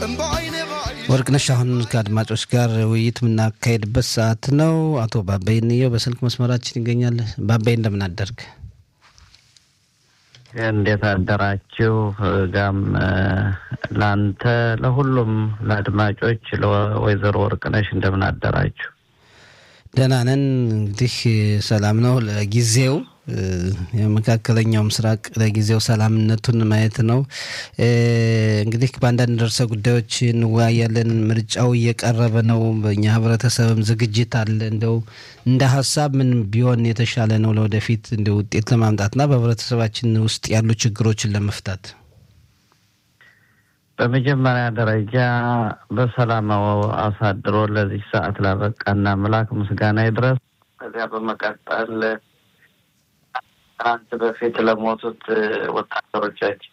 ወርቅነሽ አሁን ከአድማጮች ጋር ውይይት የምናካሄድበት ሰዓት ነው። አቶ ባባይ እንየው በስልክ መስመራችን ይገኛል። ባባይ እንደምን አደርግ? እንዴት አደራችሁ? ጋም ለአንተ ለሁሉም ለአድማጮች ለወይዘሮ ወርቅነሽ እንደምን አደራችሁ? ደህና ነን። እንግዲህ ሰላም ነው ለጊዜው የመካከለኛው ምስራቅ ለጊዜው ሰላምነቱን ማየት ነው። እንግዲህ በአንዳንድ ርዕሰ ጉዳዮች እንወያያለን። ምርጫው እየቀረበ ነው። በእኛ ህብረተሰብም ዝግጅት አለ። እንደው እንደ ሀሳብ ምን ቢሆን የተሻለ ነው ለወደፊት እንደ ውጤት ለማምጣትና በህብረተሰባችን ውስጥ ያሉ ችግሮችን ለመፍታት? በመጀመሪያ ደረጃ በሰላም አሳድሮ ለዚህ ሰዓት ላበቃና አምላክ ምስጋና ይድረስ። ከዚያ በመቀጠል ትናንት በፊት ለሞቱት ወታደሮቻችን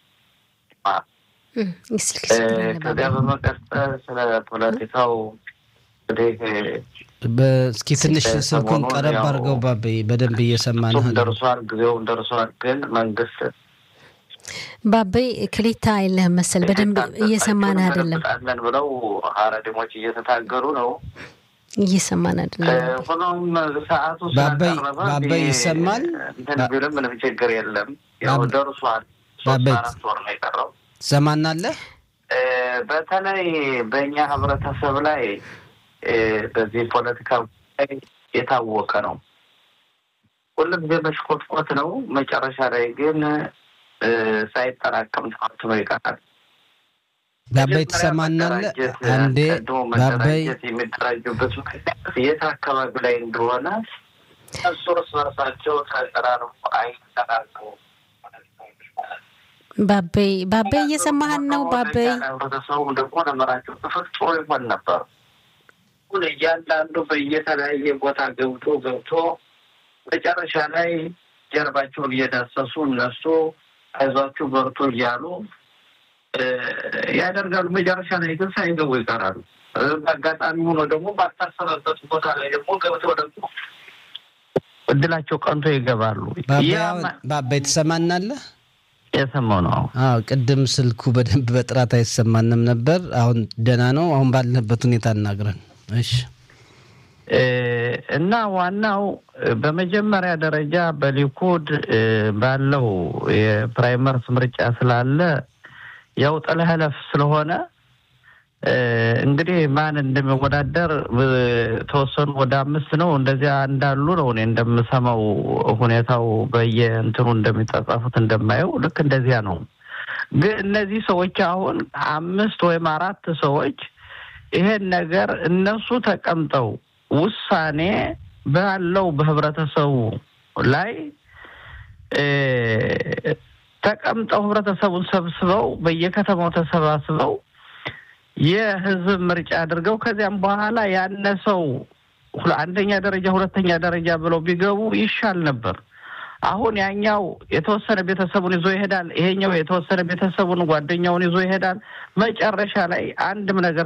ከዚያ በመቀጠል ስለ ፖለቲካው እንግዲህ እስኪ ትንሽ ስልኩን ቀረብ አድርገው ባቤ፣ በደንብ እየሰማን ደርሷል፣ ጊዜውም ደርሷል። ግን መንግስት ባቤ ክሊታ የለህም መሰል በደንብ እየሰማን አይደለም። ለን ብለው ሀረዲሞች እየተታገሩ ነው። እየሰማን አይደለም። ሆኖም ሰዓቱ ባባይ ስለቀረበ ባባይ ይሰማል። እንትን ቢልም ምንም ችግር የለም። ያው ደርሷል። ሶስት ባባይ አራት ወር ነው የቀረው። ሰማናለህ? በተለይ በእኛ ህብረተሰብ ላይ በዚህ ፖለቲካ ጉዳይ የታወቀ ነው። ሁሉም ጊዜ መሽኮትኮት ነው። መጨረሻ ላይ ግን ሳይጠራቀም ተዋትኖ ይቀራል። ባባይ ትሰማናለህ? አንዴ ቀድሞ ባባይ መደራጀት የሚደራጁበት ምክንያት የት አካባቢ ላይ እንደሆነ እሱ እርስ በርሳቸው ተቀራርቦ አይጠራቁ ባቤ ባቤ እየሰማህን ነው? ባቤ ህብረተሰቡ ደግሞ ለመራቸው ተፈጥሮ ይሆን ነበር። ሁን እያንዳንዱ በየተለያየ ቦታ ገብቶ ገብቶ መጨረሻ ላይ ጀርባቸውን እየዳሰሱ እነሱ አይዟችሁ በርቶ እያሉ ያደርጋሉ። መጨረሻ ላይ ግን ሳይገቡ ይቀራሉ። በአጋጣሚ ሆኖ ደግሞ ባልታሰበበት ቦታ ላይ ደግሞ ገብተው ደግሞ እድላቸው ቀንቶ ይገባሉ። ባባይ ያ አሁን ማ- ባባይ ትሰማናለህ? የሰማው ነው። አዎ ቅድም ስልኩ በደንብ በጥራት አይሰማንም ነበር። አሁን ደህና ነው። አሁን ባለንበት ሁኔታ እናግረን። እሺ እ እና ዋናው እ በመጀመሪያ ደረጃ በሊኩድ እ ባለው የፕራይመርስ ምርጫ ስላለ ያው ጥለህለፍ ስለሆነ እ እንግዲህ ማን እንደሚወዳደር እ ተወሰኑ ወደ አምስት ነው እንደዚያ እንዳሉ ነው እኔ እንደምሰማው ሁኔታው በየእንትኑ እንደሚጠጻፉት እንደማየው ልክ እንደዚያ ነው። ግን እነዚህ ሰዎች አሁን አምስት ወይም አራት ሰዎች ይሄን ነገር እነሱ ተቀምጠው ውሳኔ ባለው በህብረተሰቡ ላይ እ ተቀምጠው ህብረተሰቡን ሰብስበው በየከተማው ተሰባስበው የህዝብ ምርጫ አድርገው ከዚያም በኋላ ያነሰው ሁለ- አንደኛ ደረጃ ሁለተኛ ደረጃ ብለው ቢገቡ ይሻል ነበር። አሁን ያኛው የተወሰነ ቤተሰቡን ይዞ ይሄዳል፣ ይሄኛው የተወሰነ ቤተሰቡን ጓደኛውን ይዞ ይሄዳል። መጨረሻ ላይ አንድም ነገር